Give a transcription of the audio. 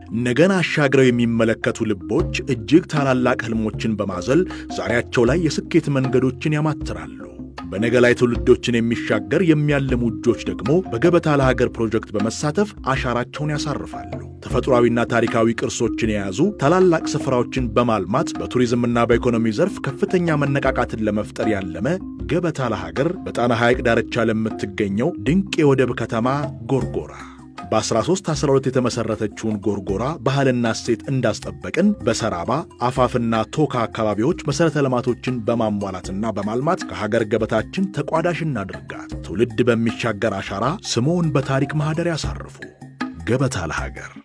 ነገን አሻግረው የሚመለከቱ ልቦች እጅግ ታላላቅ ሕልሞችን በማዘል ዛሬያቸው ላይ የስኬት መንገዶችን ያማትራሉ። በነገ ላይ ትውልዶችን የሚሻገር የሚያልሙ እጆች ደግሞ በገበታ ለሀገር ፕሮጀክት በመሳተፍ አሻራቸውን ያሳርፋሉ። ተፈጥሯዊና ታሪካዊ ቅርሶችን የያዙ ታላላቅ ስፍራዎችን በማልማት በቱሪዝምና በኢኮኖሚ ዘርፍ ከፍተኛ መነቃቃትን ለመፍጠር ያለመ ገበታ ለሀገር በጣና ሐይቅ ዳርቻ ለምትገኘው ድንቅ የወደብ ከተማ ጎርጎራ በ1312 የተመሠረተችውን ጎርጎራ ባህልና እሴት እንዳስጠበቅን በሰራባ አፋፍና ቶካ አካባቢዎች መሠረተ ልማቶችን በማሟላትና በማልማት ከሀገር ገበታችን ተቋዳሽ እናድርጋት። ትውልድ በሚሻገር አሻራ ስምዎን በታሪክ ማኅደር ያሳርፉ። ገበታ ለሀገር